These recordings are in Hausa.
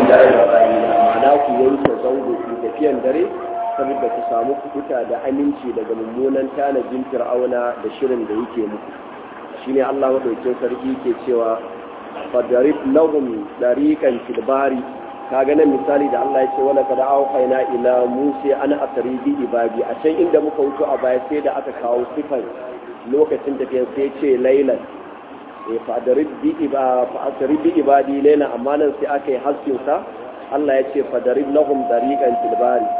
ila Isra'ila ma'ana ku yanke zango ku tafiyan dare saboda ku samu kukuta da aminci daga mummunan tanajin fir'auna da shirin da yake muku shine Allah madaukakin sarki ke cewa fadarib lahum dariqan fil bari kaga nan misali da Allah ya ce wala kada auhayna ila musa an asri bi ibadi a can inda muka wuto a baya sai da aka kawo sifan lokacin tafiyan sai ce lailan e fadarib bi iba fa asri bi ibadi layla amma nan sai aka yi haskin sa Allah ya ce fadarib lahum dariqan fil bari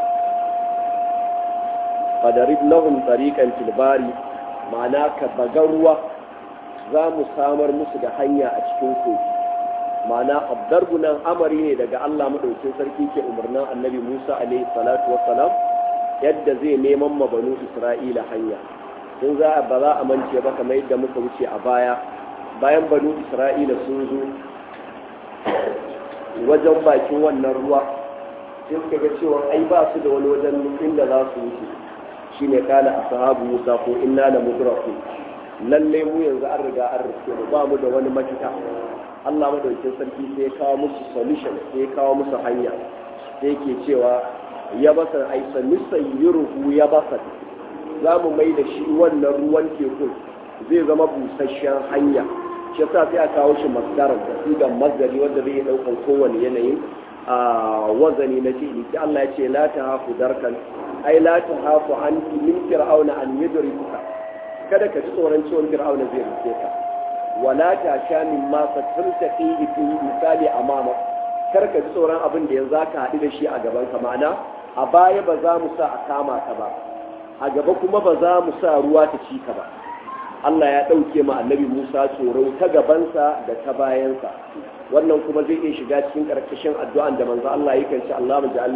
fadarib lahum dariqan fil bari ma'ana ka baga ruwa za mu samar musu da hanya a cikin kogi ma'ana abdarbu nan amari ne daga Allah madaukin sarki ke umarnin annabi Musa alaihi salatu wassalam yadda zai neman mabanu Isra'ila hanya sun za ba za a mance ba kamar yadda muka wuce a baya bayan banu Isra'ila sun zo wajen bakin wannan ruwa sai suka ga cewa ai ba su da wani wajen inda za su wuce shine kala ashabu Musa ko inna la mudrakun lalle mu yanzu an riga an rike mu ba mu da wani mafita Allah madaukakin sarki sai ya kawo musu solution sai ya kawo musu hanya sai yake cewa ya basa ai sannisan yuruhu ya basa za mu mai da shi wannan ruwan tekun zai zama busasshen hanya shi yasa sai a kawo shi masdarar da sigan masdari wanda zai ɗaukar kowane yanayin a wazani na fi'ili sai Allah ya ce la tahafu darkan ai la tahafu an min fir'auna an yudrikuka kada ka ji tsoron ciwon fir'auna zai rike ka wala ta sha min ma fatarta fi fi misali amama kar ka ji tsoron abin da yanzu ka haɗu da shi a gaban ka ma'ana a baya ba za mu sa a kama ka ba a gaba kuma ba za mu sa ruwa ta ci ka ba Allah ya ɗauke ma annabi Musa tsoro ta gabansa da ta bayansa wannan kuma zai iya shiga cikin ƙarƙashin addu'an da manzo Allah yake ce Allah maj'al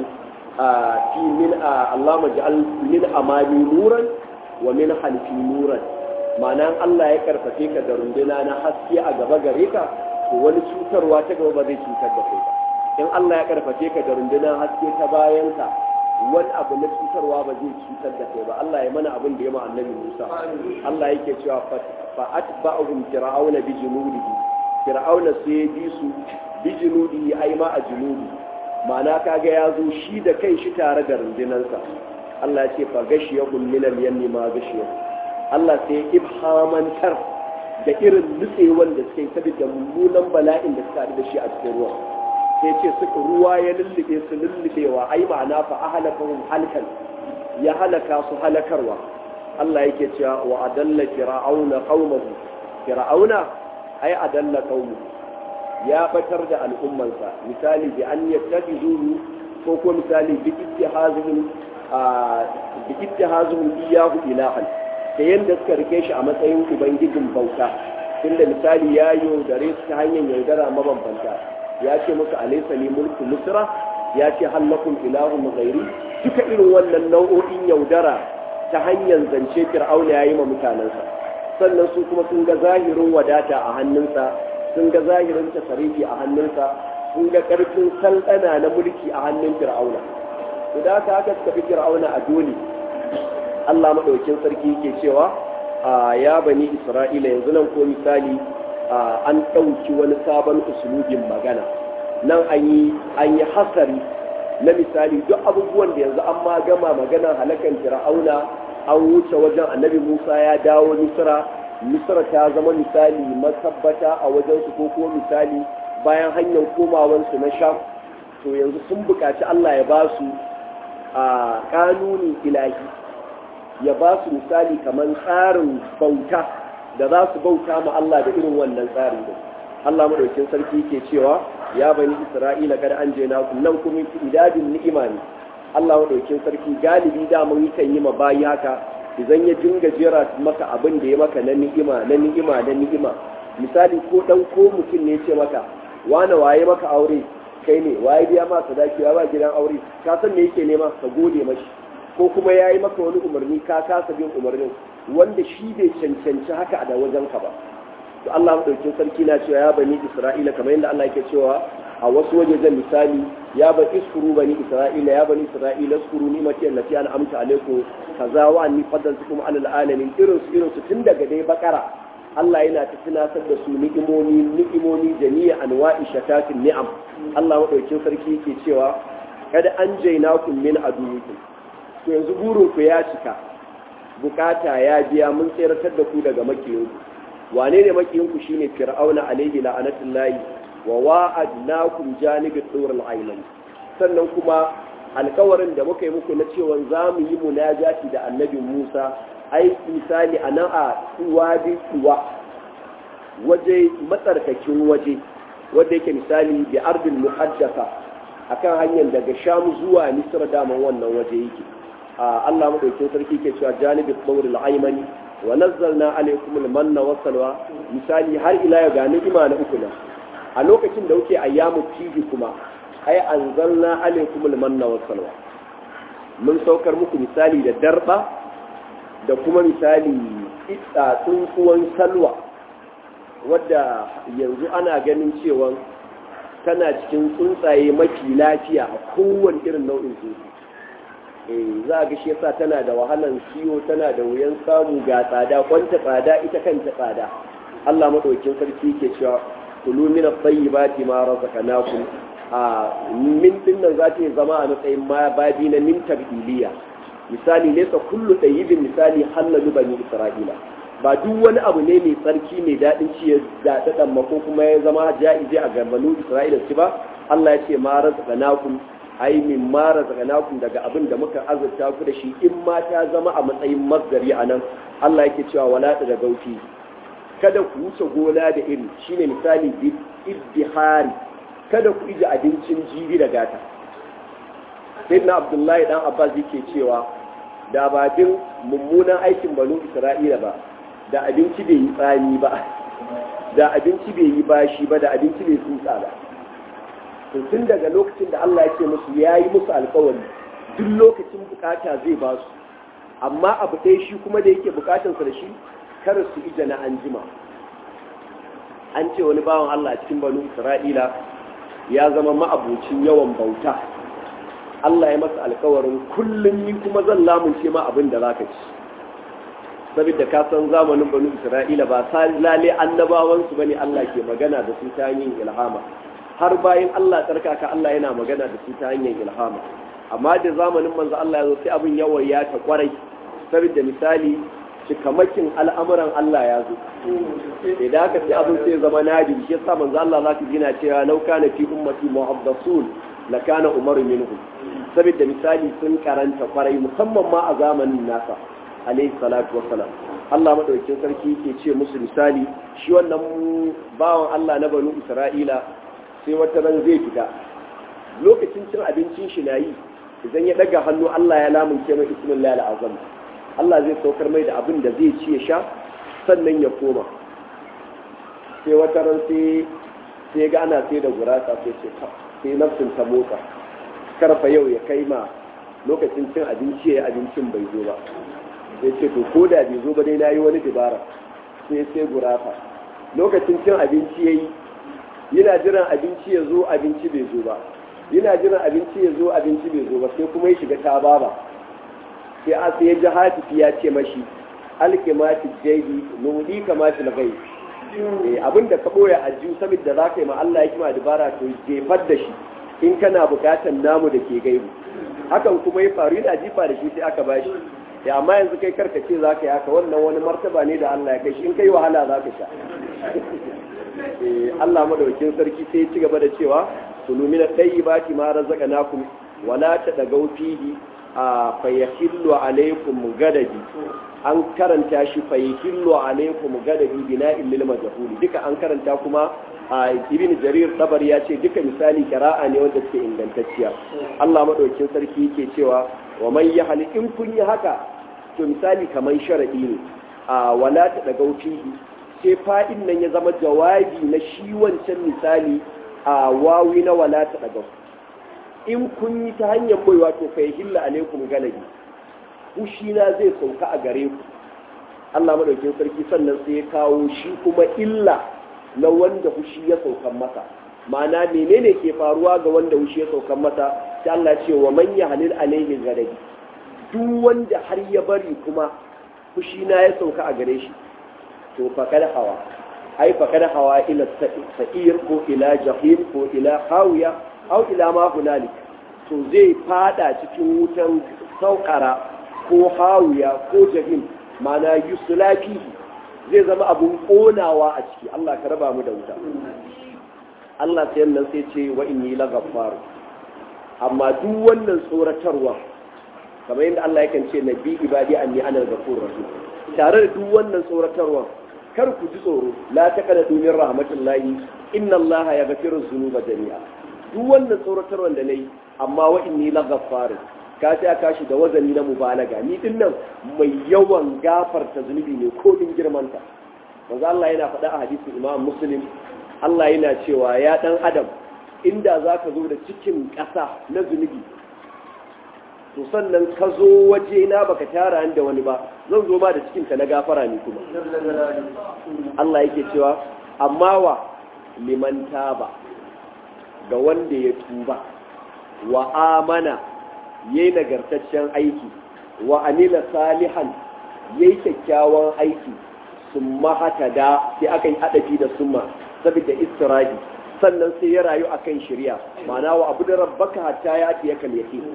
fi min Allah maj'al min amami nuran wa min halfi nuran ma'ana Allah ya karfafe ka da runduna na haske a gaba gare ka to wani cutarwa ta gaba ba zai cutar da kai ba in Allah ya karfafe ka da runduna haske ta bayan ka wani abu na cutarwa ba zai cutar da kai ba Allah ya mana abin da ya ma annabi Musa Allah yake cewa fa atba'uhum fir'auna bi junudihi fir'auna sai ya bi su bi junudihi ai ma a junudi ma'ana kaga ya zo shi da kai shi tare da rundunansa Allah ya ce fa gashiyahum min al-yammi ma gashiyahum Allah sai ibhamantar da irin nutsewan da suka yi saboda mummunan bala'in da suka haɗu da shi a cikin ruwa sai ce suka ruwa ya lullube su lullubewa ai ma'ana fa ahlakahum halkan ya halaka su halakarwa Allah yake cewa wa adalla fir'auna qaumahu fir'auna ai adalla qaumahu ya batar da al'ummansa misali bi an yattakhidhu ko ko misali bi ittihazihim bi ittihazihim iyyahu ilahan ta yadda suka rike shi a matsayin ubangijin bauta tunda misali ya yaudare su ta hanyar yaudara mabambanta ya ce musu alaisa ne mulku misra ya ce hallakun ilahun ghairi duka irin wannan nau'o'in yaudara ta hanyar zance fir'auna ya yi ma mutanensa sannan su kuma sun ga zahirin wadata a hannunsa sun ga zahirin tasarifi a hannunsa sun ga karfin saldana na mulki a hannun fir'auna to da haka haka suka fi fir'auna a dole Allah maɗaukin sarki yake cewa ya bani Isra'ila yanzu nan ko misali an ɗauki wani sabon usulubin magana nan an yi hasari na misali duk abubuwan da yanzu an ma gama maganar halakan fir'auna an wuce wajen annabi Musa ya dawo Misra Misra ta zama misali matabbata a wajen su ko kuma misali bayan hanyar komawansu na Sham to yanzu sun buƙaci Allah ya ba su a kanuni ilahi ya ba su misali kamar tsarin bauta da za su bauta ma Allah da irin wannan tsari da Allah madaukin sarki ke cewa ya bani Isra'ila kada an je naku nan kuma idadin ni'ima ne Allah madaukin sarki galibi da mun kan yi ma bayi haka idan ya dinga jera maka abin da ya maka na ni'ima na ni'ima na ni'ima misali ko dan ko mutum ne ce maka wane waye maka aure kai ne waye biya ma sadaki ba gidan aure ka san me yake nema ka gode mashi ko kuma ya yi maka wani umarni ka kasa bin umarnin wanda shi bai cancanci haka a da wajen ka ba to Allah madaukin sarki na cewa ya bani Isra'ila kamar yadda Allah yake cewa a wasu wajejen misali ya ba iskuru bani Isra'ila ya bani Isra'ila iskuru ni mati allati an amta alaikum kaza wa anni faddaltukum ala alamin irin su irin su tun daga dai bakara Allah yana ta tunatar da su ni'imomi ni'imomi jami'a anwa'i shatatin ni'am Allah madaukin sarki yake cewa kada an jaina kun min aduwikum to yanzu burin ku ya cika bukata ya biya mun tseratar da ku daga makiyinku wane ne makiyinku shine fir'auna alaihi la'anatullahi wa wa'adnakum janibit turul ayman sannan kuma alkawarin da muka yi muku na cewa za mu yi munajati da annabi Musa ai misali a nan a wadi kuwa waje matsarkakin waje wanda yake misali bi ardil muhaddasa akan hanyar daga sham zuwa misra daman wannan waje yake Allah madaukin sarki ke cewa janibit tawril aymani wa nazzalna alaykum al-manna wa salwa misali har ila ya ga ni'ima na uku nan a lokacin da kuke ayyamu tiji kuma ai anzalna alaykum al-manna wa salwa mun saukar muku misali da darba da kuma misali itsa tsunkuwan salwa wadda yanzu ana ganin cewa tana cikin tsuntsaye mafi lafiya a kowane irin nau'in tsuntsu eh za a ga shi yasa tana da wahalan siyo tana da wuyan samu ga tsada kwanta tsada ita kanta tsada Allah madaukakin sarki ke cewa kulu min at-tayyibati ma razaqnakum a min din nan za ta zama a matsayin ma babi na min tabdiliya misali laysa kullu tayyibin misali halalu bani isra'ila ba duk wani abu ne mai tsarki mai daɗin ci ya daɗaɗan ko kuma ya zama ja'ize a garbanu isra'ila ci ba Allah ya ce ma razaqnakum ai min ma razaqnakum daga abin da muka azurta ku da shi in ma ta zama a matsayin masdari anan Allah yake cewa wala da gauti kada ku wuce gona da iri shine misali iddihari kada ku ije abincin jibi da gata sayyidina abdullahi dan abbas yake cewa da ba din mummunan aikin banu isra'ila ba da abinci bai yi tsani ba da abinci bai yi bashi ba da abinci bai tsutsa ba tun daga lokacin da Allah ya ce musu ya yi musu alkawari duk lokacin bukata zai ba su amma abu ɗaya shi kuma da yake bukatansa da shi kar su ija na anjima an ce wani bawan Allah cikin banu Isra'ila ya zama ma'abucin yawan bauta Allah ya masa alkawarin kullum ni kuma zan lamunce ma abin da zaka ci saboda ka san zamanin banu Isra'ila ba sa lale annabawansu bane Allah ke magana da su ta hanyar ilhama har bayan Allah tsarkaka Allah yana magana da su ta hanyar ilhama amma da zamanin manzo Allah ya zo sai abin yawa ya ta kwarai saboda misali cikamakin al'amuran Allah ya zo idan aka ce abin sai zama nadi shi yasa manzo Allah za ka gina cewa law kana fi ummati muhabbasun la kana umar minhum saboda misali sun karanta kwarai musamman ma a zamanin nasa alayhi salatu wassalam Allah madaukakin sarki ke ce musu misali shi wannan bawan Allah na banu Isra'ila sai wata ran zai fita lokacin cin abincin shi na yi idan ya daga hannu Allah ya lamunce mai ismin azam Allah zai saukar mai da abin da zai ci ya sha sannan ya koma sai wata ran sai sai ga ana sai da gurasa sai ce sai nafsin ta motsa karfa yau ya kai ma lokacin cin abinci ya abincin bai zo ba sai ce to ko da bai zo ba dai na yi wani dabara sai sai gurasa lokacin cin abinci ya yi yana jiran abinci ya zo abinci bai zo ba yana jiran abinci ya zo abinci bai zo ba sai kuma ya shiga ta baba sai a sai ya ji hatifi ya ce mashi alkimati jaibi nudi kamati lagai abin da ka boye a jiyu saboda za ka yi ma Allah ya kima dabara to jefar da shi in kana bukatan namu da ke gaibu hakan kuma ya faru yana jifa da shi sai aka bashi ya amma yanzu kai karka ce za ka yi haka wannan wani martaba ne da Allah ya kai shi in kai wahala za ka sha Allah madaukin sarki sai ci gaba da cewa kulu min at-tayyibati ma razaqnakum wa la tadagaw fihi a fayahillu alaykum gadabi an karanta shi fayahillu alaykum gadabi bina'il lil majhul duka an karanta kuma a ibn jarir tabari ya ce duka misali kira'a ne wanda suke ingantacciya Allah madaukin sarki yake cewa wa man yahli in kun yi haka to misali kaman sharadi ne a wala tadagaw fihi sai fa'in nan ya zama jawabi na shi wancan misali a wawi na wala ta daga in kun yi ta hanyar baiwa to fa hilla alaikum galabi fushi na zai sauka a gare ku Allah madaukin sarki sannan sai ya kawo shi kuma illa na wanda fushi ya saukan masa ma'ana menene ke faruwa ga wanda fushi ya saukan masa sai Allah ce wa man yahlil alaihi galabi duk wanda har ya bari kuma fushi na ya sauka a gare shi to fakar hawa ai fakar hawa ila sa'ir ko ila jahim ko ila hawiya au ila ma hunalik to zai fada cikin wutan saukara ko hawiya ko jahim mana yusulafi zai zama abun konawa a ciki Allah ka raba mu da wuta Allah sai nan sai ce wa inni laghaffar amma duk wannan tsoratarwa kamar yadda Allah yakan ce nabi ibadi anni ana ghafurur rahim tare da duk wannan tsoratarwa kar ku ji tsoro la taqnatu min rahmatillahi inna Allah yaghfiru dhunuba jami'a duk wannan tsoratarwa da nayi amma wa inni laghaffar ka sai aka shi da wazani na mubalaga ni din nan mai yawan gafarta zunubi ne ko din girmanta manzo Allah yana faɗa a hadisin Imam Muslim Allah yana cewa ya dan adam inda zaka zo da cikin ƙasa na zunubi to sannan ka zo waje na baka tara da wani ba zan zo ma da cikin ka na gafara ne kuma Allah yake cewa amma wa liman taba ga wanda ya tuba wa amana yayi nagartaccen aiki wa amila salihan yayi kyakkyawan aiki summa hata da sai aka yi adafi da summa saboda istirahi sannan sai ya rayu akan shari'a ma'ana wa abu da rabbaka hatta ya ati yakal yaqin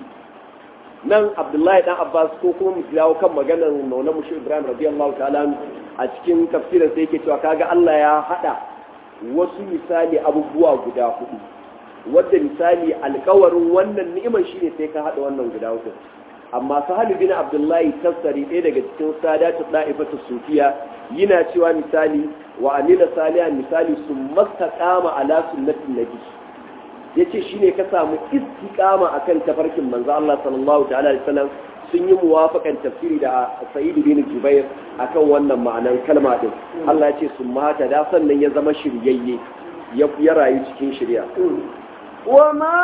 nan abdullahi dan abbas ko kuma mu dawo kan maganar maula mushi ibrahim radiyallahu ta'ala a cikin tafsirin sai yake cewa kaga Allah ya hada wasu misali abubuwa guda hudu wadda misali alkawarin wannan ni'imar shine sai ka hada wannan guda hudu amma sahalu bin abdullahi tasari ɗaya daga cikin sadatu da'ifatu sufiya yana cewa misali wa amila salihan misali sun mastaqama ala sunnatin nabi yace shine ka samu istiqama akan tafarkin manzo Allah sallallahu ta'ala alaihi wasallam sun yi muwafakan tafsiri da Sa'id bin Jubair akan wannan ma'anan kalma din Allah ya ce sun mata da sannan ya zama shiryayye ya rayu cikin shirya وما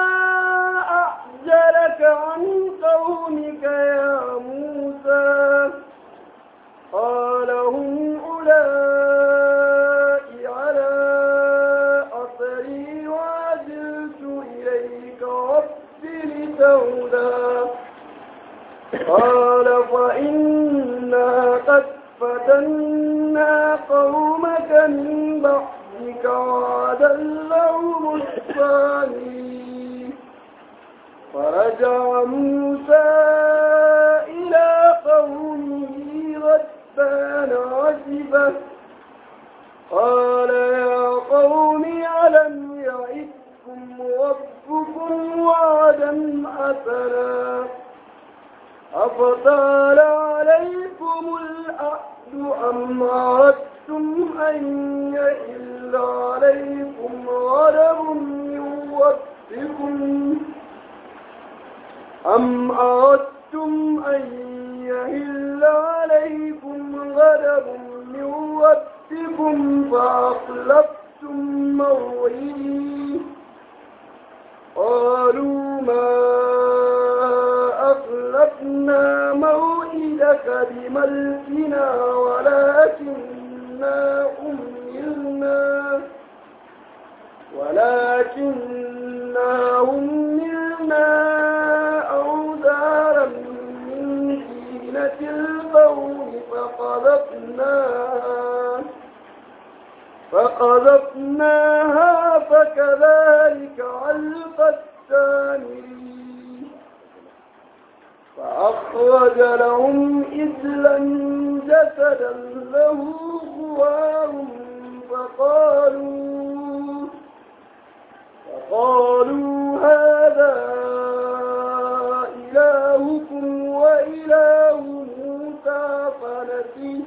أعجلك عن قومك يا موسى قال هم أولئك على أثري وعجلت إليك رب لتهدى قال فإنا قد فتنا قومك من بعدك وأدلهم الثاني فرجع موسى إلى قومه غدبان عجبا قال يا قوم ألم يعدكم ربكم وعدا حسنا أفطال عليكم الأحد أم أردتم أن يئل عليكم غضب من ربكم أم أردتم أن يهل عليكم غضب من ربكم فأخلفتم موعدي قالوا ما أخلفنا موعدك بملكنا ولكننا أملنا ولكننا أملنا أوزارا من زينة القوم فقذفناها فقذفناها فكذلك علق السامري فأخرج لهم إذلا جسدا له خوار فقالوا فقالوا هذا إلهكم وإله موسى فنسيه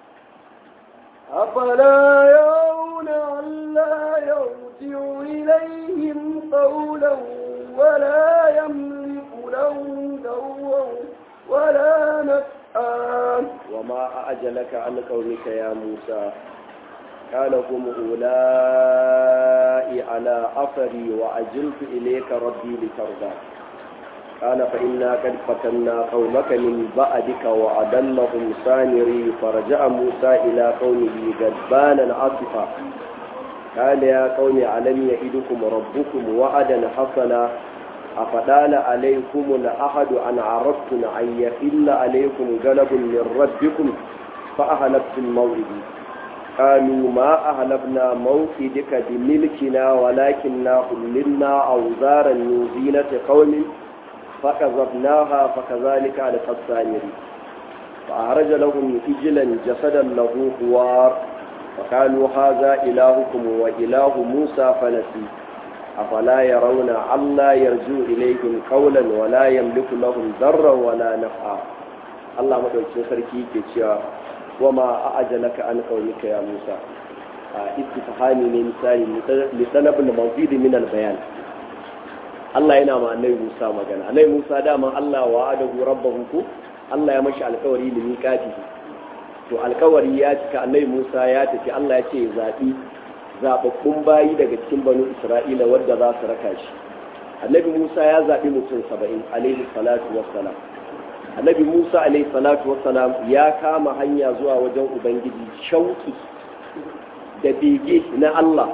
أفلا يرون ألا يرجع إليهم قولا ولا يملك لهم دوا ولا نفعا وما أعجلك عن قومك يا موسى قال هم أولئك على أثري وعجلت إليك ربي لترضى قال فإنا قد فتنا قومك من بعدك وأضلهم سامري فرجع موسى إلى قومه غضبانا عاصفا قال يا قوم ألم يئدكم ربكم وعدا حسنا أفدال عليكم الأحد أن عرفتم أن يحل عليكم غلب من ربكم فأهلبت الموعد قالوا ما أهلبنا موعدك بملكنا ولكننا حللنا أوزارا من زينة قوم فكذبناها فكذلك على السامري فأخرج لهم إجلا جسدا له خوار فقالوا هذا إلهكم وإله موسى فنسي أفلا يرون ألا يرجو إليهم قولا ولا يملك لهم ضرا ولا نفعا الله مدوكين sarki ke cewa wama a'ajalaka an qaumika ya Musa istifhami ne misali li talab al-mawjud min al-bayan Allah yana ma annabi Musa magana annabi Musa dama Allah wa'adahu rabbahu ku Allah ya mashi alƙawari da miƙati to alƙawari ya cika annabi Musa ya tafi Allah ya ce zaɓi zaɓaɓɓun bayi daga cikin banu Isra'ila wadda za su raka shi annabi Musa ya zaɓi mutum saba'in alaihi salatu wassalam annabi Musa alaihi salatu wassalam ya kama hanya zuwa wajen Ubangiji shauki da bege na Allah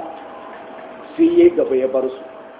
sai ya gaba ya bar su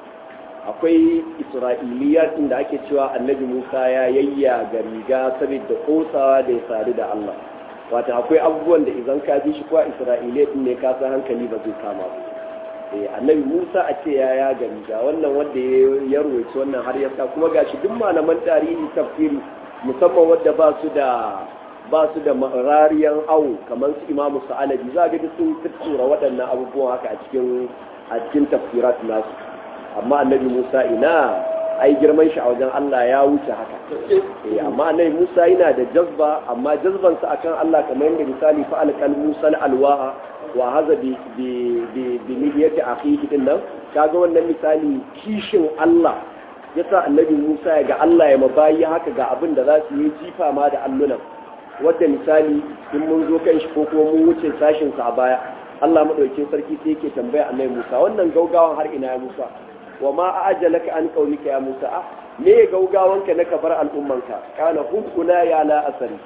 akwai isra'iliyar inda ake cewa annabi musa ya yayya ga riga saboda kosawa da ya sadu da allah wata akwai abubuwan da idan ka bi shi kuwa isra'iliyar ne ka san hankali ba zai kama ba eh annabi musa a ce ya ya ga riga wannan wanda ya ruwaici wannan har ya sa kuma gashi duk malaman tarihi tafsiri musamman wanda ba su da ba su da rariyan awo kamar su imamu sa'alabi za ga duk sun tura waɗannan abubuwan haka a cikin a cikin tafsirat nasu amma annabi Musa ina ai girman shi a wajen Allah ya wuce haka eh amma annabi Musa yana da jazba amma jazban sa akan Allah kamar yadda misali fa alqal Musa alwaha wa haza bi bi bi bi niyyati akhihi din nan kaga wannan misali kishin Allah yasa annabi Musa ya ga Allah ya mabayi haka ga abin da za su yi jifa ma da allunan wadda misali in mun zo kan shi ko kuma mun wuce sashin sa a baya Allah madaukakin sarki sai yake tambaya annabi Musa wannan gaugawan har ina ya Musa wa ma ajalaka an qaulika ya Musa ah me gaugawanka na kabar al'ummanka kana hukuna ya la asari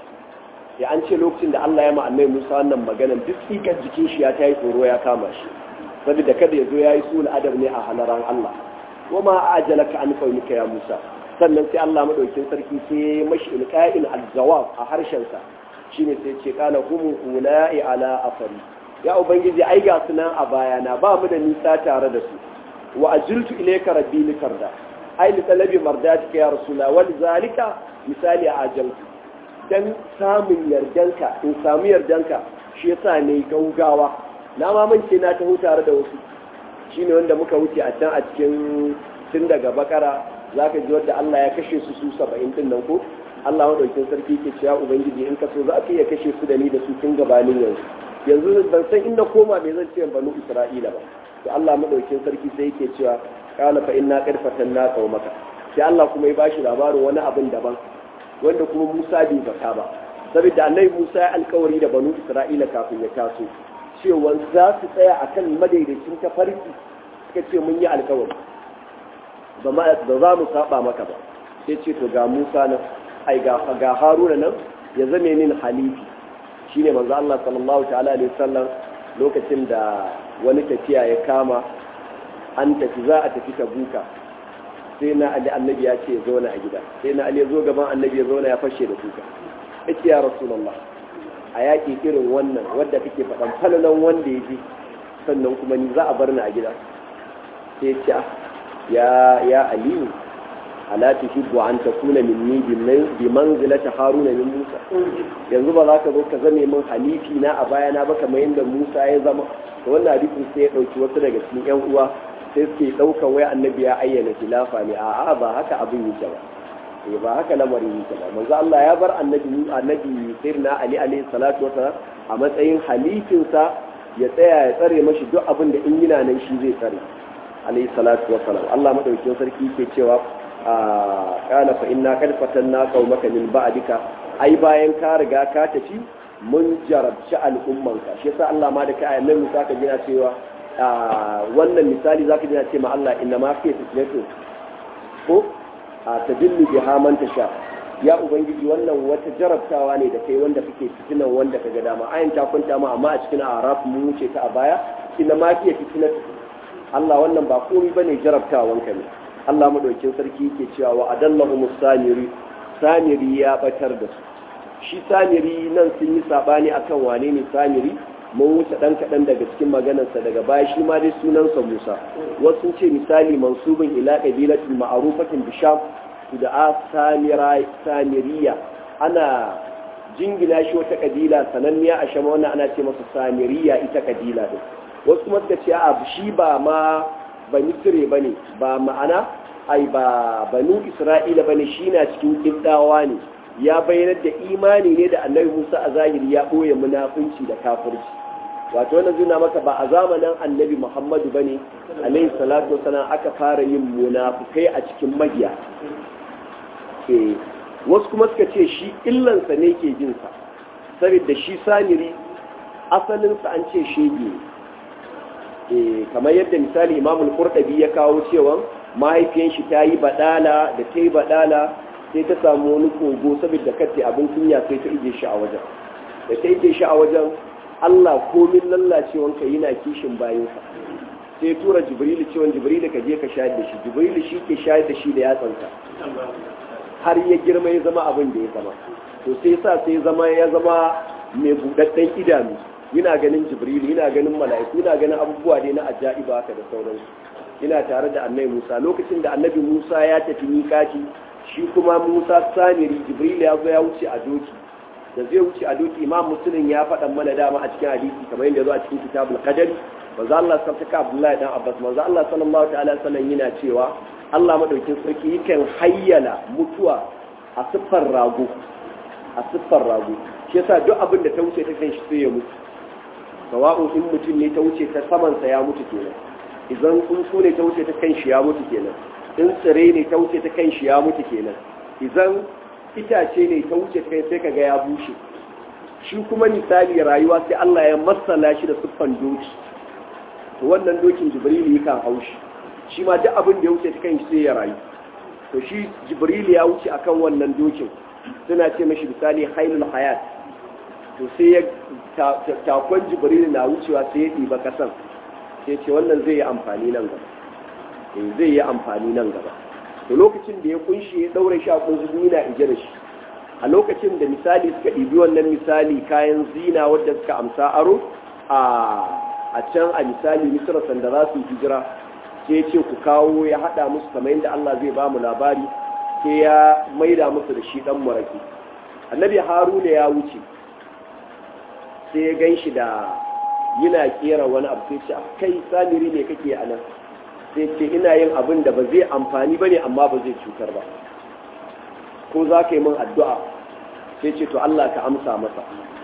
ya an ce lokacin da Allah ya ma annabi Musa wannan magana duk tsikar jikin shi ya tayi tsoro ya kama shi saboda kada ya zo yayi sul adab ne a halaran Allah wa ma ajalaka an qaulika ya Musa sannan sai Allah madaukin sarki sai ya mashi ilqa'il al-jawab a harshen sa shine sai ce kana hum ulai ala afari ya ubangiji ai ga sunan a bayana ba mu da nisa tare da su wa ajiltu ilayka rabbi likarda ai li talabi mardatika ya rasula wal zalika misali a ajaltu dan samun yardanka in samu yardanka shi yasa ne gaugawa na mamance na taho tare da wasu shine wanda muka wuce a can a cikin tun daga bakara zaka ji wanda Allah ya kashe su su 70 din nan ko Allah madaukin sarki ke cewa ubangiji in ka so za ka iya kashe su da ni da su tun gabanin yanzu yanzu ban san inda koma me zan ce banu Isra'ila ba to Allah madaukin sarki sai yake cewa kana fa inna qad fatanna qaumaka sai Allah kuma ya bashi labarin wani abin daban wanda kuma Musa bai zaka ba saboda annabi Musa ya alkawari da banu Isra'ila kafin ya taso cewa za su tsaya akan madaidaicin tafarki suka ce mun yi alkawari ba za mu saba maka ba sai ce to ga Musa nan ai ga ga Haruna nan ya zame min halifi shine manzo Allah sallallahu ta'ala alaihi wasallam lokacin da wani tafiya ya kama an tafi za a tafi tabuka sai na ali annabi ya ce ya zauna a gida sai na ali ya zo gaban annabi ya zauna ya fashe da kuka yace ya rasulullah a yaƙi irin wannan wadda kake faɗan falalan wanda ya ji sannan kuma ni za a bar ni a gida sai ce ya ya aliyu ala tuhibbu an takuna minni bi manzilati haruna min musa yanzu ba za ka zo ka zame min halifi na a bayana ba kamar yadda musa ya zama to wannan hadisin sai ya dauki wasu daga cikin yan uwa sai suke daukan wai annabi ya ayyana khilafa ne a'a ba haka abin yake ba eh ba haka lamarin yake ba manzo Allah ya bar annabi annabi sirna ali alayhi salatu wasalam a matsayin halifin sa ya tsaya ya tsare mashi duk abin da in yana nan shi zai tsare alayhi salatu wasalam Allah madaukakin sarki yake cewa kana fa inna kad fatanna qaumaka min ba'dika ai bayan ka riga ka tafi mun jarabci al'ummanka shi yasa Allah ma da kai ayan nan ka jina cewa wannan misali zaka jina ce ma Allah inna ma fi fitnatu ko a tadillu biha man tasha ya ubangiji wannan wata jarabtawa ne da kai wanda kake fitinan wanda kaga dama ayan ta kwanta ma amma a cikin araf mu wuce ta a baya inna ma fi fitnatu Allah wannan ba komai bane jarabtawanka ne Allah madaukin sarki yake cewa wa adallahu musamiri samiri ya batar da su shi samiri nan sun yi sabani akan wane ne samiri mun wuce dan kaɗan daga cikin maganarsa daga baya shi ma dai sunansa musa wasu sun ce misali mansubin ila ƙabilatin ma'arufatin bisham da a samiriya ana jingina shi wata ƙabila sananniya a shama wannan ana ce masa samiriya ita ƙabila din wasu kuma suka ce a shi ba ma ba misire ba ne ba ma'ana ai ba banu isra'ila ba ne shi na cikin ƙibdawa ne ya bayyanar da imani ne da annabi musa a zahiri ya ɓoye munafunci da kafirci wato wannan zuna maka ba a zamanin annabi muhammadu ba ne alaihi salatu wasalam aka fara yin munafukai a cikin magiya wasu kuma suka ce shi illansa ne ke jinsa saboda shi samiri asalinsa an ce shege ne kamar yadda misali imamul qurtubi ya kawo cewa mahaifiyan shi ta yi badala da ta yi badala sai ta samu wani kogo saboda kace abin kunya sai ta ije shi a wajen da ta ije shi a wajen Allah komin lallacewanka yana kishin bayansa sai tura jibrilu cewa jibrilu ka je ka shayar da shi jibrilu shi ke shayar da shi da yatsansa har ya girma ya zama abin da ya zama to sai sa sai zama ya zama mai budadden idanu yana ganin jibrilu yana ganin mala'iku yana ganin abubuwa ne na ajaiba haka da sauransu yana tare da annabi Musa lokacin da annabi Musa ya tafi mikati shi kuma Musa samiri jibrilu ya zo ya wuce a doki da zai wuce a doki imam muslim ya faɗa mana dama a cikin hadisi kamar yadda zo a cikin kitabul qadari manzo Allah sarkaka Abdullahi dan Abbas manzo Allah sallallahu ta'ala sallam yana cewa Allah madaukin sarki yakan hayyala mutuwa a siffar rago a siffar rago shi yasa duk abin da ta wuce ta kan shi sai ya mutu sawa'un in mutum ne ta wuce ta saman sa ya mutu kenan idan tsuntsu ne ta wuce ta kan shi ya mutu kenan in tsire ne ta wuce ta kan shi ya mutu kenan idan itace ne ta wuce kai sai kaga ya bushe shi kuma misali rayuwa sai Allah ya masala shi da siffan doki to wannan dokin jibrilu yakan haushi shi ma duk abin da ya wuce ta kan shi sai ya rayu to shi jibrilu ya wuce akan wannan dokin suna ce mashi misali hailul hayat to sai ya takon jibrilu na wucewa sai ya ɗiba kasan sai ce wannan zai yi amfani nan gaba zai yi amfani nan gaba da lokacin da ya kunshi ya daure shi a kunzugu yana ije da shi a lokacin da misali suka ɗibi wannan misali kayan zina wadda suka amsa aro a can a misali misira sanda za su hijira sai ya ce ku kawo ya haɗa musu kamar yadda Allah zai ba mu labari sai ya maida musu da shi ɗan maraki annabi haruna ya wuce sai ya gan shi da yana kera wani abu sai ce kai samiri ne kake a nan sai ce ina yin abin da ba zai amfani ba ne amma ba zai cutar ba ko za ka yi min addu'a sai ce to Allah ka amsa masa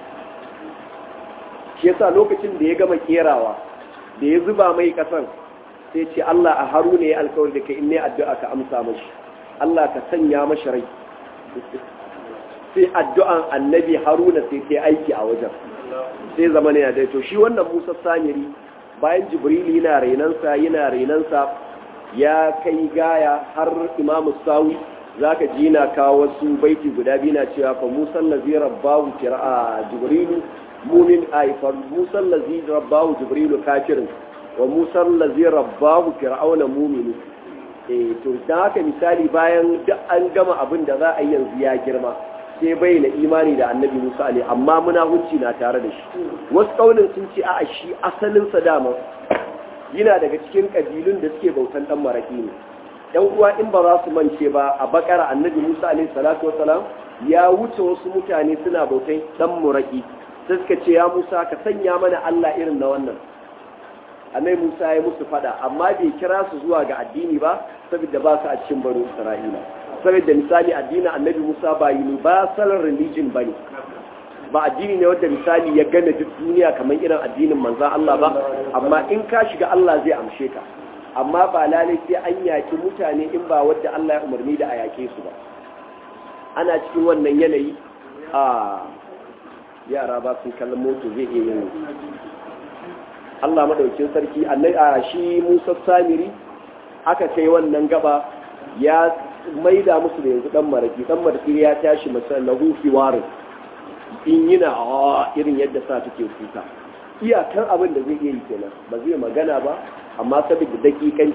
shi yasa lokacin da ya gama kerawa da ya zuba mai kasan sai ce Allah a haru ne ya alkawar da ka in ne addu'a ka amsa mashi Allah ka sanya mashi rai sai addu'an annabi haruna sai ta aiki a wajen sai zama ne da to shi wannan musa samiri bayan jibril yana renansa yana renansa ya kai gaya har imamu sawi zaka ji na kawo wasu baiti guda biyu na cewa fa musa allazi rabbahu qira'a jibril mumin ay fa musa allazi rabbahu jibril kafirin wa musa allazi rabbahu fir'auna mu'min eh to dan haka misali bayan duk an gama abin da za a yi yanzu ya girma sai bayyana imani da annabi Musa ne amma munafunci na tare da shi wasu kaunin sun ce a shi asalin sa dama yana daga cikin kabilun da suke bautan dan maraki ne yan uwa in ba za su mance ba a bakara annabi Musa alaihi salatu wasalam ya wuce wasu mutane suna bautan dan maraki sai suka ce ya Musa ka sanya mana Allah irin na wannan annabi Musa ya musu fada amma bai kira su zuwa ga addini ba saboda ba su a cikin baro Isra'ila saboda misali addinin annabi Musa ba universal religion bane ba addini ne wanda misali ya gane duk duniya kamar irin addinin manzon Allah ba amma in ka shiga Allah zai amshe ka amma ba lalai sai an yaki mutane in ba wadda Allah ya umarni da a yake su ba ana cikin wannan yanayi a yara ba sun kallon moto zai iya yin Allah madaukin sarki a shi Musa Samiri aka kai wannan gaba ya maida musu da yanzu dan maraki dan maraki ya tashi masa lahu warin in yana a irin yadda sa take kuka iyakan abin da zai iya yi kenan ba zai magana ba amma saboda dakikanci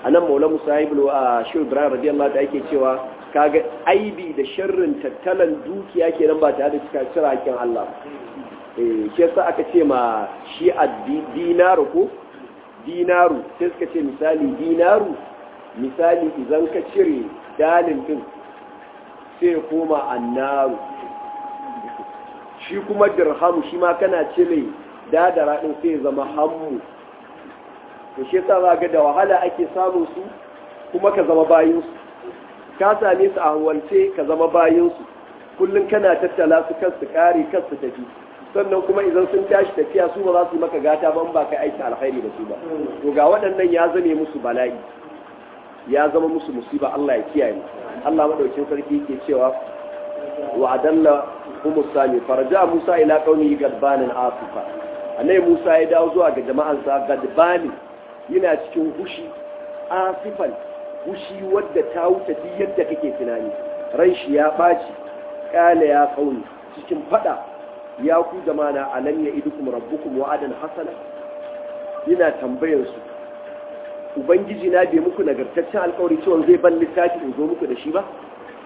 anan maula musahibul a shi ibrahim radiyallahu ta'ala yake cewa kaga aibi da sharrin tattalan dukiya kenan ba tare da cika cira hakkin Allah eh shi yasa aka ce ma shi a dinaru ko dinaru sai suka ce misali dinaru misali idan ka cire dalin din sai koma annaru shi kuma dirhamu shi ma kana cire dadara din sai zama hammu to shi yasa za ga da wahala ake samun su kuma ka zama bayin su ka same su a hanwalce ka zama bayin su kullun kana tattala su kan su kare kan su tafi sannan kuma idan sun tashi tafiya su ba za su yi maka gata ban ba ka aiki alkhairi da su ba to ga waɗannan ya zame musu bala'i ya zama musu musiba Allah ya kiyaye Allah madaukin sarki yake cewa wa adalla hum sami farja Musa ila qaumi gadbanin asifa annabi Musa ya dawo zuwa ga jama'ansa gadbani yana cikin hushi asifan hushi wadda ta wuce duk yadda kake tunani ran shi ya baci kala ya qaumi cikin fada ya ku jama'a alam ya idukum rabbukum wa'adan hasana yana tambayar su ubangiji na bai muku nagartaccen alkawari cewa zai ban littafi in zo muku da shi ba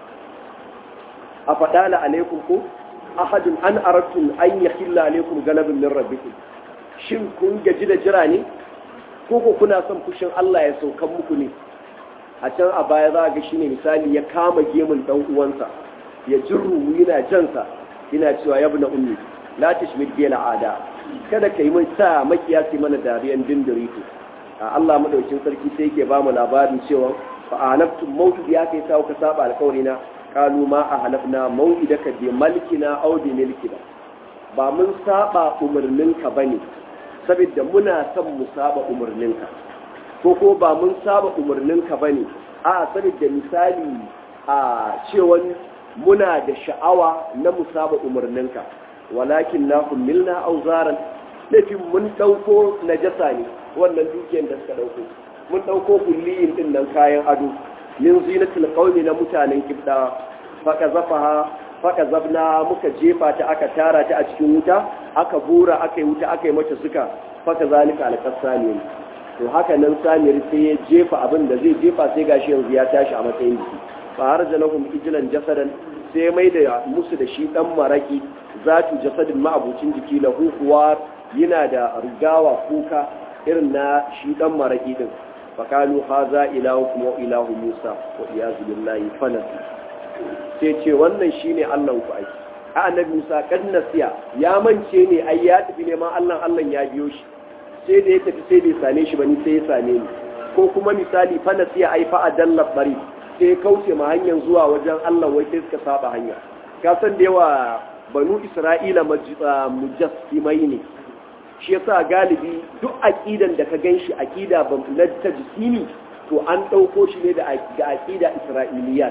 a faɗa la alaikum ko ahadun an aratun an ya hilla alaikum galabin min rabbikum shin kun gaji da jira ne ko ko kuna son fushin Allah ya saukan muku ne a can a baya za ga shine misali ya kama gemun dan uwansa ya jirru yana jansa yana cewa ya ibn ummi la tashmid bi al'ada kada kai mun sa makiyasi mana dariyan dindirito Allah madaukin sarki sai yake ba mu labarin cewa fa anaftum mawtu ya kai sa ka saba alƙawari na kalu ma ahlafna mawidaka bi malkina aw bi milkina ba mun saba umarninka bane saboda muna son mu saba umarninka ko ko ba mun saba umarninka bane a saboda misali a cewan muna da sha'awa na mu saba umarninka walakin na kummilna auzaran laifin mun ɗauko najasa ne wannan dukiyar da suka ɗauko mun ɗauko kulliyin ɗin nan kayan ado min zinatul qaumi na mutanen kibda faka zafaha faka zabna muka jefa ta aka tara ta a cikin wuta aka bura aka yi wuta aka yi mata suka faka zalika alqasani to haka nan samir sai ya jefa abin da zai jefa sai gashi yanzu ya tashi a matsayin jiki fa harjanahum ijlan jasadan sai mai da musu da shi dan maraki zatu jasadin ma'abucin jiki lahu kuwa yana da rigawa kuka irin na shi dan maraki din fakalu haza ilahukum wa ilahu musa wa iyazu billahi fanasi sai ce wannan shine Allah ku ai a annabi musa kad nasiya ya mance ne ai ya tafi neman Allah Allah ya biyo shi sai da ya tafi sai bai same shi bane sai ya same ni ko kuma misali fanasiya ai fa adalla bari sai kauce ma hanyar zuwa wajen Allah wai sai suka saba hanya ka san da yawa banu isra'ila mujassimai ne shi yasa galibi duk aqidan da ka ganshi aqida ban na ta jisimi to an dauko shi ne da aqida isra'iliyat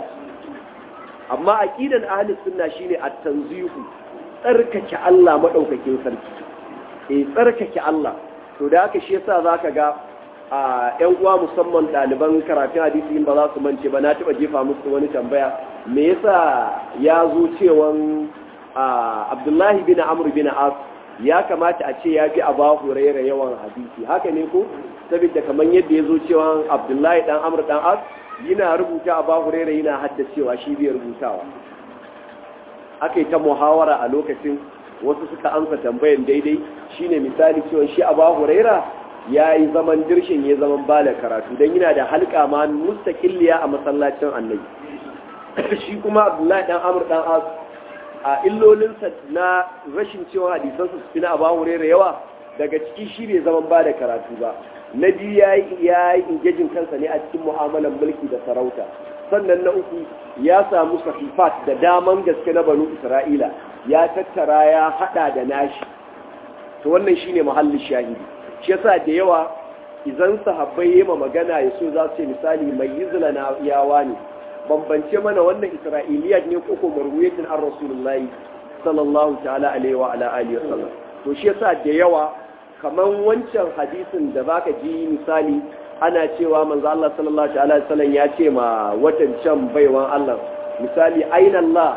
amma aqidan ahli sunna shine at-tanzihu tsarkake Allah madaukakin sarki eh tsarkake Allah to da haka shi yasa zaka ga a ‘yan uwa musamman ɗaliban karatun hadisi in ba za su mance ba na taɓa jefa musu wani tambaya me yasa ya zo cewan abdullahi bin amur bin as ya kamata a ce ya fi a ba huraira yawan hadisi haka ne ko saboda kamar yadda ya zo cewan abdullahi ɗan amur ɗan as yana rubuta a ba huraira yana haddacewa shi bai rubutawa aka yi ta muhawara a lokacin wasu suka amsa tambayan daidai shine misali cewa shi a ba huraira ya yi zaman dirshin ya zaman bala karatu don yana da halka ma mustaƙilliya a masallacin annabi shi kuma abdullahi dan amur dan as a illolinsa na rashin cewa hadisansa su fi na abu hurera yawa daga ciki shi bai zaman ba da karatu ba na biyu ya yi ingejin kansa ne a cikin mu'amalan mulki da sarauta sannan na uku ya samu sahifat da daman gaske na banu isra'ila ya tattara ya hada da nashi to wannan shine muhallin shahidi shi yasa da yawa idan sahabbai yema magana ya so za su ce misali mai yizla na yawa ne bambance mana wannan isra'iliyat ne ko ko marwiyatin an rasulullahi sallallahu ta'ala alaihi wa ala alihi wa sallam to shi yasa da yawa kaman wancan hadisin da baka ji misali ana cewa manzo Allah sallallahu ta'ala alaihi wasallam ya ce ma watan can baiwan Allah misali aina Allah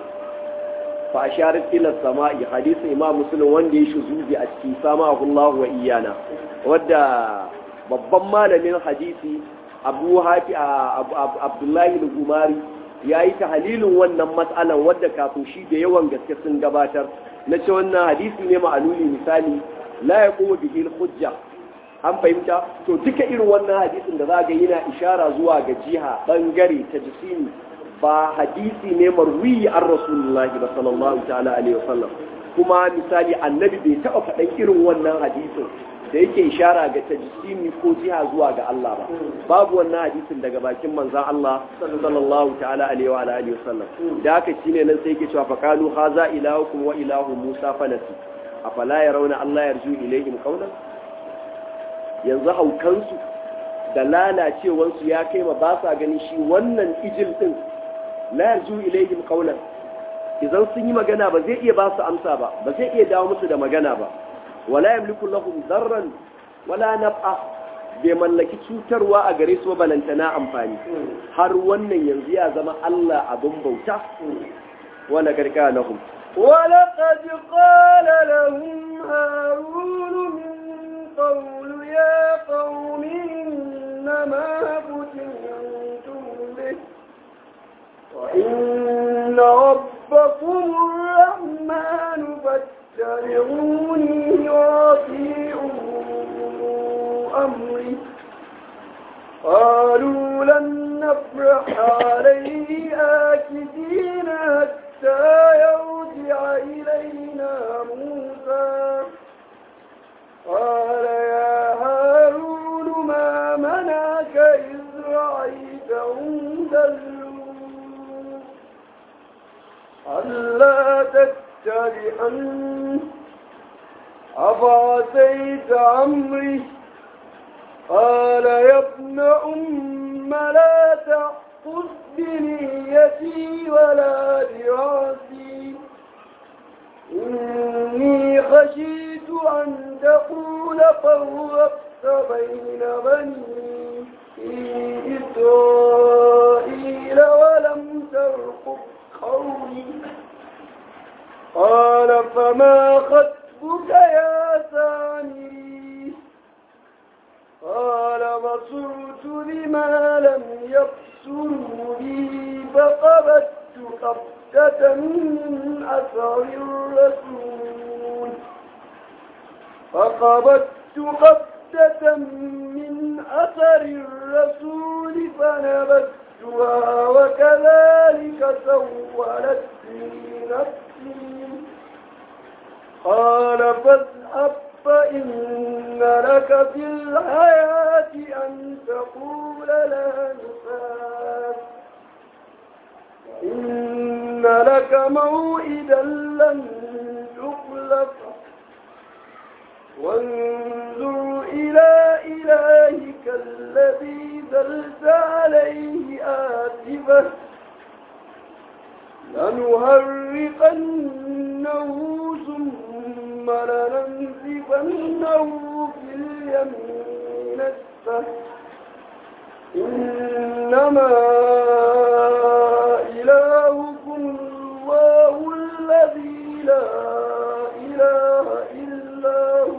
fa asharat ila samai hadisin imam muslim wanda ya shuzubi a cikin samahu Allah wa iyana wadda babban malamin hadisi abu hafi abdullahi al-gumari ya yi tahalilin wannan matsalan wadda kafin shi da yawan gaske sun gabatar na ce wannan hadisi ne ma'aluli misali la ya kuma bihi hujja an fahimta to duka irin wannan hadisin da za ga yana ishara zuwa ga jiha bangare ta jisimi ba hadisi ne marwi an rasulullahi ba sallallahu ta'ala alaihi wasallam kuma misali annabi bai taɓa faɗan irin wannan hadisin da yake ishara ga tajsimi ko jiha zuwa ga Allah ba babu wannan hadisin daga bakin manzon Allah sallallahu ta'ala alaihi wa alihi wasallam da haka shine nan sai yake cewa faqalu haza ilahukum wa ilahu Musa falasi afala yarawna Allah yarju ilayhim qawlan yanzu haukansu da lalacewansu ya kai ma ba sa ganin shi wannan ijil din la yarju ilayhim qawlan idan sun yi magana ba zai iya ba su amsa ba ba zai iya dawo musu da magana ba wala yamliku lahum darran wala naf'a bai mallaki cutarwa a gare su balantana amfani har wannan yanzu ya zama Allah abin bauta wala garka lahum ولقد قال لهم هارون من قول يا قوم إنما فتنتم به وإن ربكم الرحمن فاتبعوني وأطيعوا أمري قالوا لن نفرح عليه آكدين حتى يرجع إلينا موسى قال يا هارون ما منعك إذ رأيتهم ضلوا ألا تتبعن أفعسيت أمري قال يا ابن أم لا تأخذ بنيتي ولا براسي إني خشيت أن تقول فرقت بين بني إسرائيل ولم ترقب قولي قال فما خطبك يا سامري قال بصرت بما لم يبصروا بي فقبضت قبضة من أثر الرسول فقبضت قبضة من أثر الرسول فنبذتها وكذلك سولت لي نفسي قال فاذهب فإن لك في الحياة أن تقول لا نفاس إن لك موئدا لن تخلف وانظر إلى إلهك الذي ذلت عليه آتبه لنهرقنه ثم لننزفنه في اليمين نسفه إنما إلهكم الله الذي لا إله إلا هو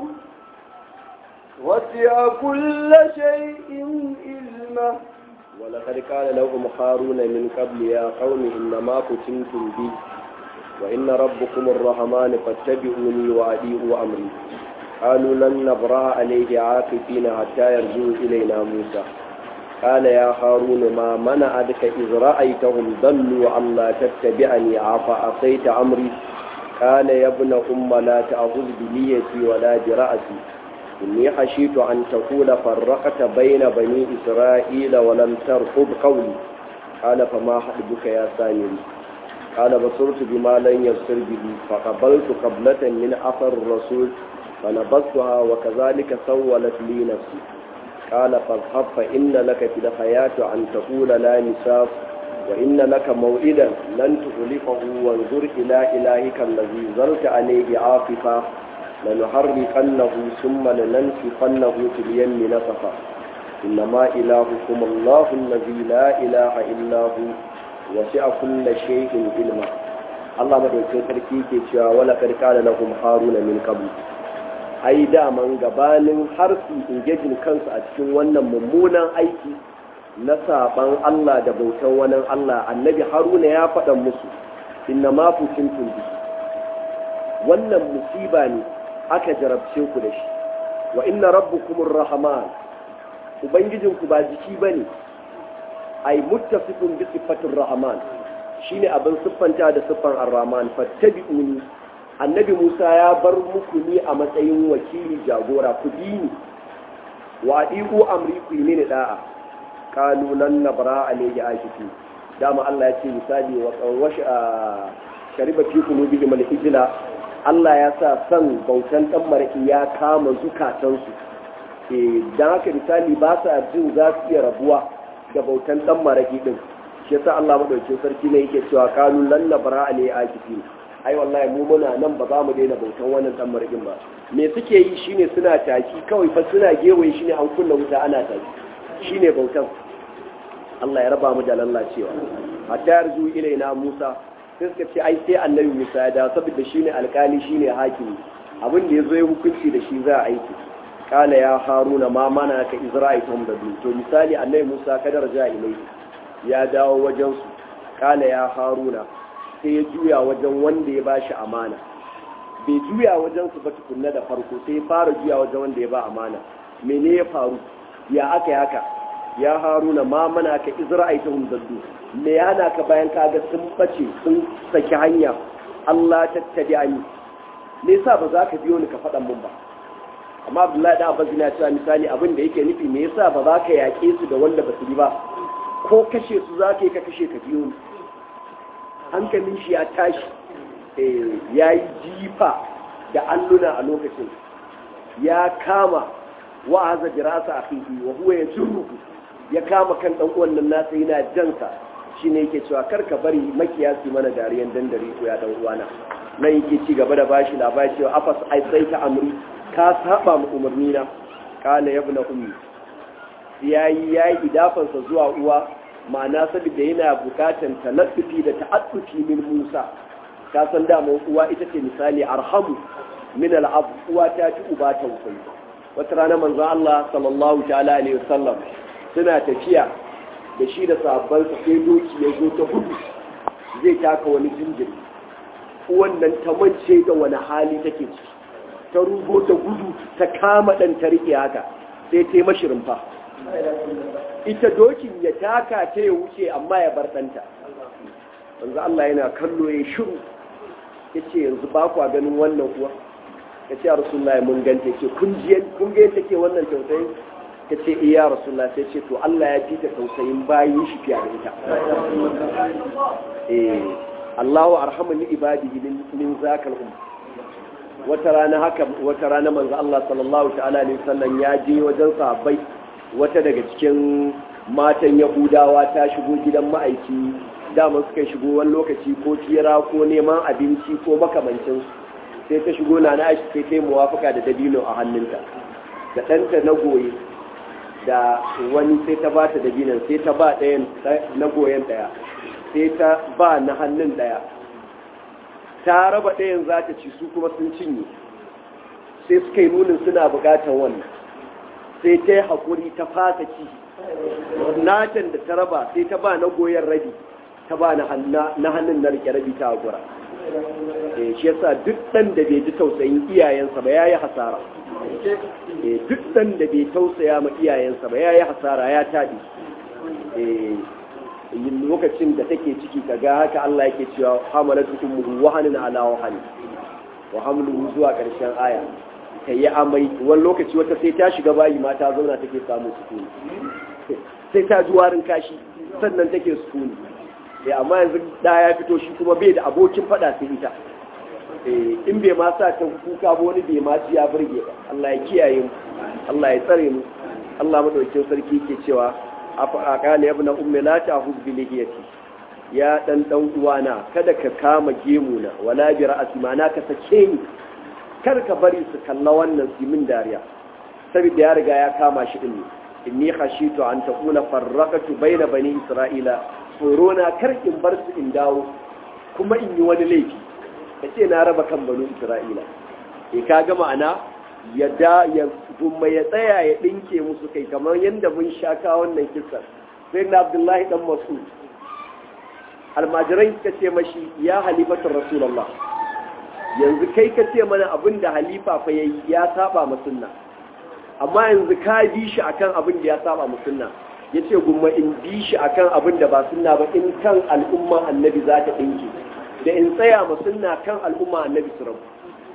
وسع كل شيء علمه ولقد قال لهم هارون من قبل يا قوم إنما فتنتم بي وإن ربكم الرحمن فاتبعوني وأطيعوا أمري قالوا لن نبرأ عليه عاكفين حتى يرجعوا إلينا موسى قال يا هارون ما منعك إذ رأيتهم ضلوا ألا تتبعني أفعصيت أمري قال يا ابن أم لا تأخذ بنيتي ولا برأسي إني خشيت أن تقول فرقت بين بني إسرائيل ولم ترقب قولي قال فما حدبك يا سامري قال بصرت بما لن يبصر به فقبلت قبلة من أثر الرسول فنبذتها وكذلك سولت لي نفسي قال فاذهب فإن لك في الحياة أن تقول لا مساس وإن لك موئدا لن تخلفه وانظر إلى إلهك الذي زرت عليه عاقفا لنحرقنه ثم لننسفنه في اليم نسفا إنما إلهكم الله الذي لا إله إلا هو وسع كل شيء علما Allah madaukakin sarki ke cewa wala karka da lahum haruna min qabl ai daman gabanin har su ingejin kansu a cikin wannan mummunan aiki na saban Allah da bautan wani Allah annabi haruna ya faɗa musu inna ma fukintum bi wannan musiba ne aka jarabce ku da shi wa inna rabbukumur rahman ubangijinku ba jiki bane ai muttasifun bi sifatir rahman shine abin siffanta da siffan ar-rahman fattabi'uni annabi Musa ya bar muku ni a matsayin wakili jagora ku bi ni wa adiku amri ku yi mini da'a qalu lan nabra alayhi ashiki dama Allah ya ce misali wa wash shariba fi qulubihim al-ijla Allah ya sa san bautan dan maraki ya kama zukatansu eh dan haka misali ba sa jin za su iya rabuwa da bautan dan maraki din shi yasa Allah madaukakin sarki ne yake cewa qalu lan nabra alayhi ashiki ai wallahi mu muna nan ba za mu daina bautan wannan dan marigin ba me suke yi shine suna taki kawai fa suna gewaye shine an kunna wuta ana taki shine bautan Allah ya raba mu da lallacewa hatta yarzu ilaina Musa sai suka ce ai sai annabi Musa ya dawo saboda shine alkali shine hakimi abin da yazo ya hukunci da shi za a aiki kala ya haruna ma mana ka izra'itum da du to misali annabi Musa kadar ja ilai ya dawo wajen su kala ya haruna sai ya juya wajen wanda ya bashi amana bai juya wajen su ba tukunna da farko sai ya fara juya wajen wanda ya ba amana mene ya faru ya aka yi haka ya haruna ma mana ka izra'aita hum zaddu me yana ka bayan kaga sun bace sun saki hanya Allah tattabi'ani me yasa ba za ka biyo ni ka faɗan mun ba amma Abdullahi da Abbas yana cewa misali abin da yake nufi me yasa ba za ka yaƙe su da wanda ba su yi ba ko kashe su za ka yi ka kashe ka biyo ni hankalin shi ya tashi ya yi jifa da alluna a lokacin ya kama wa'aza jirasa a fihi wa huwa ya jirruku ya kama kan dan uwan nan nasa yana jansa shine yake cewa kar ka bari makiyasi mana dariyan dandare ko ya dan uwana nan yake ci gaba da bashi labari cewa afas ai sai ta amri ka saba mu umarni na kana yabna ummi yayi yayi idafansa zuwa uwa ma'ana saboda yana bukatan talattufi da ta'attufi min Musa ka san dama uwa ita ce misali arhamu min al'ab uwa ta ci uba tausayi wata rana manzo Allah sallallahu ta'ala alaihi wasallam suna tafiya da shi da sahabban sa sai doki ya zo ta gudu zai taka wani jinjiri uwan nan ta mance da wani hali take ciki ta rugo ta gudu ta kama dan ta rike haka sai ta yi mashirin fa ita dokin ya taka ta ya wuce amma ya bar ɗanta wanzu Allah yana kallo ya shiru ya ce yanzu ba kwa ganin wannan kuwa ya ce a rasulullah mun ganta ce kun ga take wannan tausayin ta ce iya rasulullah sai ce to Allah ya fita tausayin bayin shi fiye da ita eh Allahu arhamu li ibadihi min zakal um wata rana haka wata rana manzo Allah sallallahu ta'ala alaihi wasallam ya je wajen sahabbai wata daga cikin matan yahudawa ta shigo gidan ma'aiki dama suka shigo wani lokaci ko tira ko neman abinci ko makamancin sai ta shigo na na sai ta yi muwafaka da dabino a hannunta da ɗanta na goye da wani sai ta ba ta dabinon sai ta ba ɗayan na goyen ɗaya sai ta ba na hannun ɗaya ta raba ɗayan za ta ci su kuma sun cinye sai suka yi nunin suna buƙatar wannan sai ta yi haƙuri ta fasa ci natan da ta raba sai ta ba na goyon rabi ta ba na hannun na rike rabi ta haƙura shi yasa duk ɗan da bai ji tausayin iyayensa ba ya yi hasara duk ɗan da bai tausaya ma iyayensa ba ya yi hasara ya taɗi lokacin da take ciki ka ga haka Allah yake cewa hamalatu ummuhu wahanin ala wahani wa hamluhu zuwa ƙarshen aya ta yi amai wani lokaci wata sai ta shiga bayi ma ta zauna take samun sukuni sai ta ji warin kashi sannan take sukuni eh amma yanzu da ya fito shi kuma bai da abokin fada sai ita eh in bai ma sa ta kuka ba wani bai ma ci ya burge ba Allah ya kiyaye mu Allah ya tsare mu Allah madaukakin sarki yake cewa afa aqala ibn ummi la ta'khudh bi lihiyati ya dan dan uwana kada ka kama gemu na wala bi ra'si ma na ka sake ni kar ka bari su kalla wannan simin dariya saboda ya riga ya kama shi din inni khashitu an takuna farraqatu bayna bani isra'ila tsorona kar in bar su in dawo kuma in yi wani laifi kace na raba kan bani isra'ila eh ka ga ma'ana ya da ya gumma ya tsaya ya dinke musu kai kamar yanda mun shaka wannan kissa sai na abdullahi dan mas'ud almajirai suka ce mashi ya halifatar rasulullah yanzu kai ka ce mana abin da halifa fa yayi ya saba ma sunna amma yanzu ka bi shi akan abin da ya saba ma sunna yace gumma in bi shi akan abin da ba sunna ba in kan al'umma annabi za ta dinki da in tsaya ma sunna kan al'umma annabi su rabu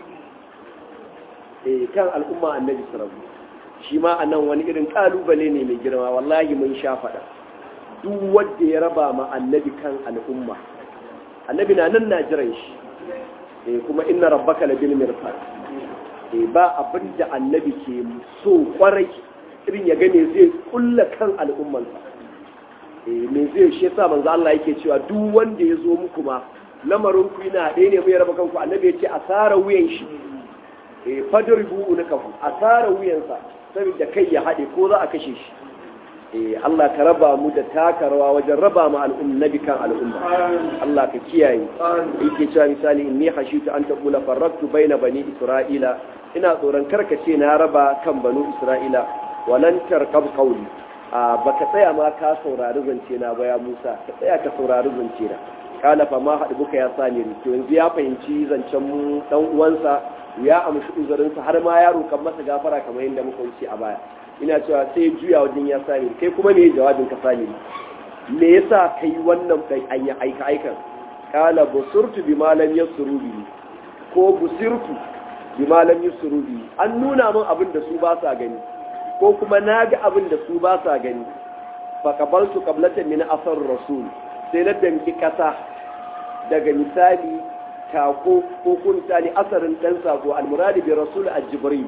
eh kan al'umma annabi su rabu shi ma anan wani irin kalubale ne mai girma wallahi mun sha faɗa duk wanda ya raba ma annabi kan al'umma annabi na nan na jiran shi eh kuma inna rabbaka labil mirsad eh ba abin da annabi ke so kwarai irin ya gane zai kulla kan al'ummansa eh me zai shi yasa manzo Allah yake cewa duk wanda ya zo muku ma lamarin ku yana ɗaya ne mai raba kanku annabi ya ce asara wuyan shi eh fadribu unakahu asara wuyansa saboda kai ya haɗe ko za a kashe shi eh Allah ka raba mu da taka rawa wajen raba mu al'umma kan al'umma Allah ka kiyaye yake cewa misali inni hashitu an taqula farraktu baina bani isra'ila ina tsoron karkace na raba kan banu isra'ila walan tarkab qawli a baka tsaya ma ka saurari zance na ba ya Musa ka tsaya ka saurari zance na kala fa ma haɗu buka ya sani to yanzu ya fahimci zancen mu dan uwansa ya amshi uzurinsa har ma ya roƙan masa gafara kamar yadda muka wuce a baya ina cewa sai juya wajen ya sani kai kuma ne jawabin ka sani me yasa kai wannan kai anya aika aikan kala busurtu bi malam yasru bi ko busirtu bi malam yasru bi an nuna min abin da su ba sa gani ko kuma naga abin da su ba sa gani fa qabaltu qablatan min asar rasul sai na danki kasa daga misali tako ko kun misali asarin dan sako almuradi bi rasul al-jibril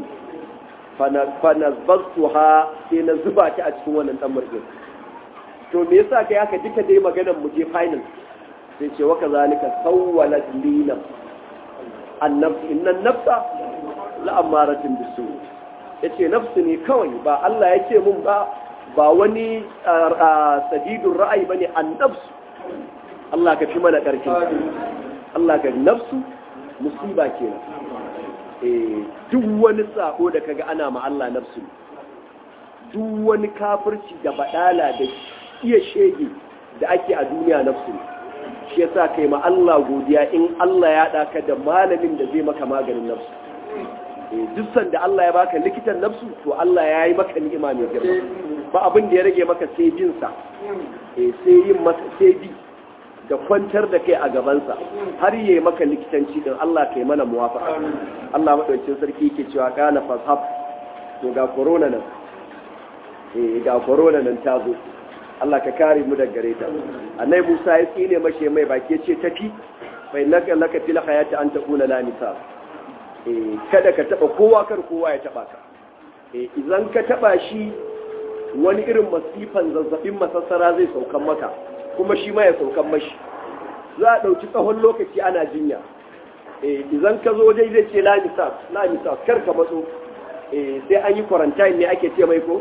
fanazbastuha sai na zuba ta a cikin wannan dan murgin to me yasa kai haka duka dai maganar mu je final sai ce wa kazalika sawwalat lina annafs inna nafsa la amaratin bisu yace nafsu ne kawai ba Allah yake mun ba ba wani sadidur ra'ayi bane annafsu Allah ka fi mana karfi Allah ka nafsu musiba kenan duk wani sako da kaga ana ma Allah nafsu duk wani kafirci da badala da iya shege da ake a duniya nafsu shi yasa kai ma Allah godiya in Allah ya daka da malamin da zai maka maganin nafsu duk sanda Allah ya baka likitan nafsu to Allah ya yi maka ni'ima mai girma ba abin da ya rage maka sai bin sa sai yin masa sai bi da kwantar da kai a gabansa har yi maka likitanci din Allah kai mana muwafaka Allah madaukakin sarki yake cewa kana fashab to ga corona nan eh ga corona nan ta zo Allah ka kare mu daga gare ta annai Musa ya tsine mashi mai baki ce tafi fa innaka laka fil hayati an taqula la misal eh kada ka taba kowa kar kowa ya taba ka eh idan ka taba shi wani irin masifan zazzabin masassara zai saukan maka kuma shi ma ya saukan mashi za a ɗauki tsawon lokaci ana jinya idan ka zo dai zai ce lamisas lamisas kar ka matso sai an yi quarantine ne ake ce mai ko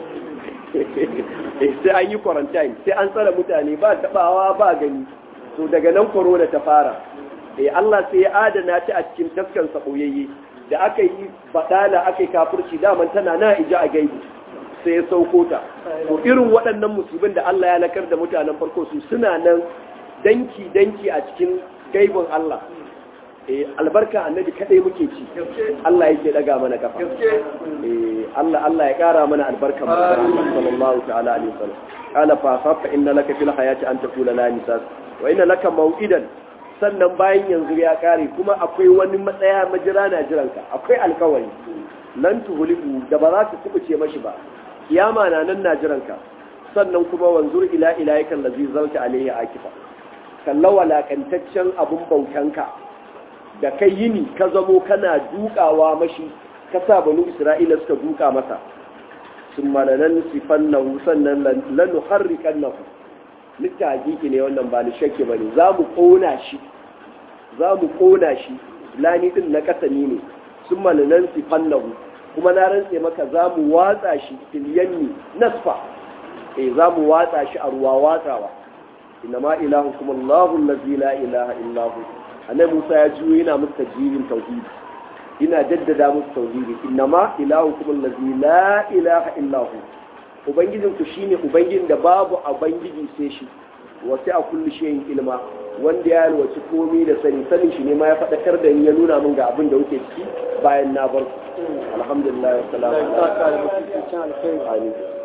sai an yi quarantine sai an tsara mutane ba taɓawa ba gani to daga nan corona ta fara Allah sai ya adana ta a cikin taskan saboyayye da aka yi baɗala aka yi kafurci daman tana na ija a gaibi sai ya sauko ta to irin waɗannan musibin da Allah ya nakar da mutanen farko su suna nan danki danki a cikin gaibin Allah eh albarka annabi kadai muke ci Allah yake daga mana kafa eh Allah Allah ya kara mana albarka mu sallallahu ta'ala alaihi wasallam qala fa safa inna laka fil hayati an taqula la misas wa inna laka maw'idan sannan bayan yanzu ya kare kuma akwai wani matsaya majira na jiranka akwai alkawari lan tuhuliku da ba za ka kubuce mashi ba kiyama na nan na jiranka sannan kuma wanzur ila ilahikan lazi zalta alaihi akifa kalla walakantaccen abun bautanka da kai yini ka zamo kana dukawa mashi ka sa banu isra'ila suka duka masa sun malanan sifannahu sannan lanu harrikannahu litta hakiki ne wannan ba ni shakke bane za mu kona shi za mu kona shi lani din na kasani ne sun malanan sifannahu kuma na rantse maka za mu watsa shi filiyanni nasfa eh za mu watsa shi a ruwa watsawa inna ma ilahu kuma Allahu allazi la ilaha illa hu annabi Musa ya juyo yana musu tajibin tauhidi ina jaddada musu tauhidi inna ma ilahu kuma allazi la ilaha illa hu ubangijin ku shine ubangijin da babu ubangiji sai shi wasu a kulli shayin ilma wanda ya alwaci komai da sani sanin shi ne ma ya faɗakar da ni ya nuna min ga abin da kuke ciki bayan na bar ku alhamdulillah wa salamu alaikum